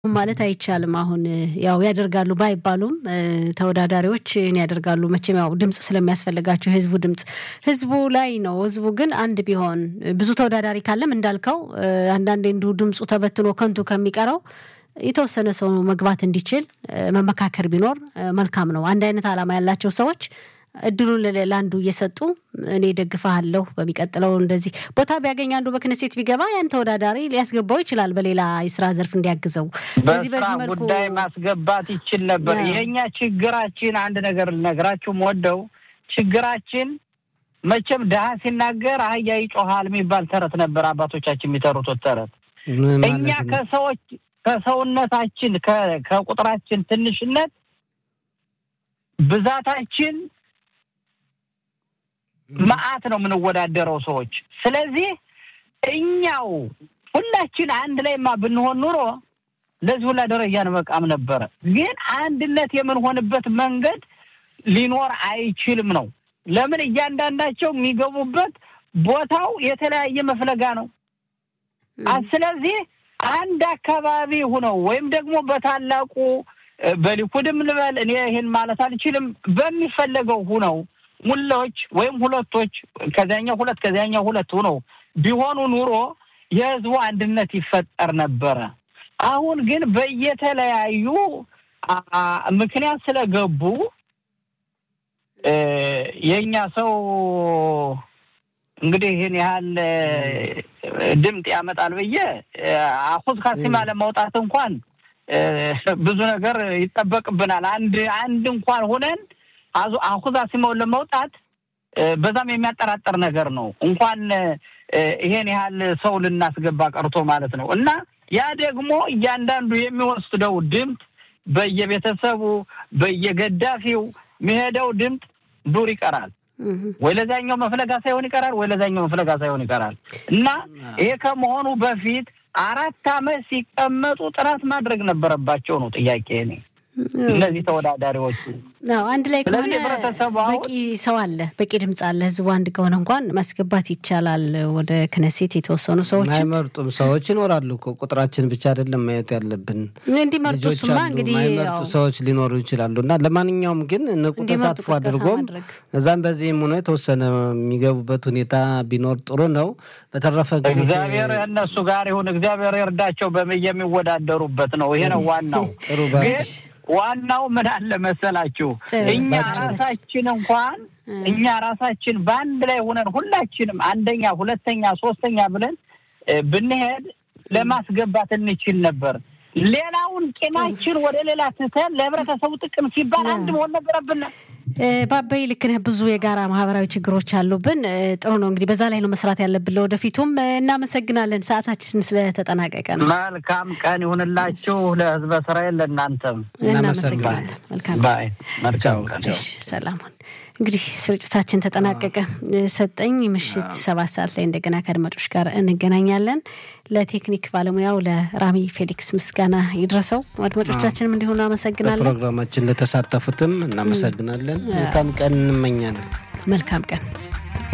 ማለት አይቻልም። አሁን ያው ያደርጋሉ ባይባሉም ተወዳዳሪዎች ያደርጋሉ። መቼም ያው ድምፅ ስለሚያስፈልጋቸው የህዝቡ ድምፅ ህዝቡ ላይ ነው። ህዝቡ ግን አንድ ቢሆን ብዙ ተወዳዳሪ ካለም እንዳልከው አንዳንዴ እንዲሁ ድምፁ ተበትኖ ከንቱ ከሚቀረው የተወሰነ ሰው መግባት እንዲችል መመካከር ቢኖር መልካም ነው። አንድ አይነት ዓላማ ያላቸው ሰዎች እድሉን ለአንዱ እየሰጡ እኔ ደግፋለሁ በሚቀጥለው እንደዚህ ቦታ ቢያገኝ አንዱ በክነሴት ቢገባ ያን ተወዳዳሪ ሊያስገባው ይችላል፣ በሌላ የስራ ዘርፍ እንዲያግዘው። በዚህ በዚህ መልኩ ጉዳይ ማስገባት ይችል ነበር። የኛ ችግራችን አንድ ነገር ልነግራችሁ ወደው ችግራችን መቼም ድሀ ሲናገር አህያ ይጮሃል የሚባል ተረት ነበር አባቶቻችን የሚተሩት ተረት። እኛ ከሰዎች ከሰውነታችን ከቁጥራችን ትንሽነት ብዛታችን መዓት ነው የምንወዳደረው ሰዎች። ስለዚህ እኛው ሁላችን አንድ ላይማ ብንሆን ኑሮ ለዚህ ሁላ ደረጃ እንበቃም ነበረ። ግን አንድነት የምንሆንበት መንገድ ሊኖር አይችልም ነው። ለምን እያንዳንዳቸው የሚገቡበት ቦታው የተለያየ መፍለጋ ነው። ስለዚህ አንድ አካባቢ ሁነው ወይም ደግሞ በታላቁ በሊኩድም ልበል እኔ ይህን ማለት አልችልም። በሚፈለገው ሁነው ሙላዎች ወይም ሁለቶች ከዚያኛው ሁለት ከዚያኛው ሁለት ሁነው ቢሆኑ ኑሮ የህዝቡ አንድነት ይፈጠር ነበረ። አሁን ግን በየተለያዩ ምክንያት ስለገቡ የእኛ ሰው እንግዲህ ይህን ያህል ድምፅ ያመጣል ብዬ አሁን ካሲማ ለማውጣት እንኳን ብዙ ነገር ይጠበቅብናል። አንድ አንድ እንኳን ሆነን አሁዛ ሲመውን ለመውጣት በዛም የሚያጠራጥር ነገር ነው። እንኳን ይሄን ያህል ሰው ልናስገባ ቀርቶ ማለት ነው። እና ያ ደግሞ እያንዳንዱ የሚወስደው ድምፅ በየቤተሰቡ በየገዳፊው የሚሄደው ድምፅ ዱር ይቀራል። ወይ ለዛኛው መፍለጋ ሳይሆን ይቀራል፣ ወይ ለዛኛው መፍለጋ ሳይሆን ይቀራል። እና ይሄ ከመሆኑ በፊት አራት ዓመት ሲቀመጡ ጥራት ማድረግ ነበረባቸው ነው ጥያቄ እኔ እነዚህ ተወዳዳሪዎች አንድ ላይ ከሆነ በቂ ሰው አለ፣ በቂ ድምፅ አለ። ህዝቡ አንድ ከሆነ እንኳን ማስገባት ይቻላል። ወደ ክነሴት የተወሰኑ ሰዎች አይመርጡም ሰዎች ይኖራሉ እኮ ቁጥራችን ብቻ አይደለም ማየት ያለብን። እንዲመርጡ እሱማ እንግዲህ የማይመርጡ ሰዎች ሊኖሩ ይችላሉ። እና ለማንኛውም ግን ንቁ ተሳትፎ አድርጎም እዛም በዚህም ሆኖ የተወሰነ የሚገቡበት ሁኔታ ቢኖር ጥሩ ነው። በተረፈ እግዚአብሔር እነሱ ጋር ይሁን፣ እግዚአብሔር ይርዳቸው። የሚወዳደሩበት ነው። ይሄ ነው ዋናው ጥሩ ዋናው ምን አለ መሰላችሁ፣ እኛ ራሳችን እንኳን እኛ ራሳችን በአንድ ላይ ሆነን ሁላችንም አንደኛ፣ ሁለተኛ፣ ሶስተኛ ብለን ብንሄድ ለማስገባት እንችል ነበር። ሌላውን ቂማችን ወደ ሌላ ትተን ለህብረተሰቡ ጥቅም ሲባል አንድ መሆን ነበረብን። ባበይ ልክ ነህ። ብዙ የጋራ ማህበራዊ ችግሮች አሉብን። ጥሩ ነው እንግዲህ በዛ ላይ ነው መስራት ያለብን ለወደፊቱም። እናመሰግናለን። ሰዓታችን ስለተጠናቀቀ ነው። መልካም ቀን ይሁንላችሁ ለህዝበ እስራኤል፣ ለእናንተም እናመሰግናለን። መልካም መልካም ቀን። ሰላሙን እንግዲህ ስርጭታችን ተጠናቀቀ። ሰጠኝ ምሽት ሰባት ሰዓት ላይ እንደገና ከአድማጮች ጋር እንገናኛለን። ለቴክኒክ ባለሙያው ለራሚ ፌሊክስ ምስጋና ይድረሰው። አድማጮቻችንም እንዲሁ እናመሰግናለን። ፕሮግራማችን ለተሳተፉትም እናመሰግናለን። መልካም ቀን እንመኛለን። መልካም ቀን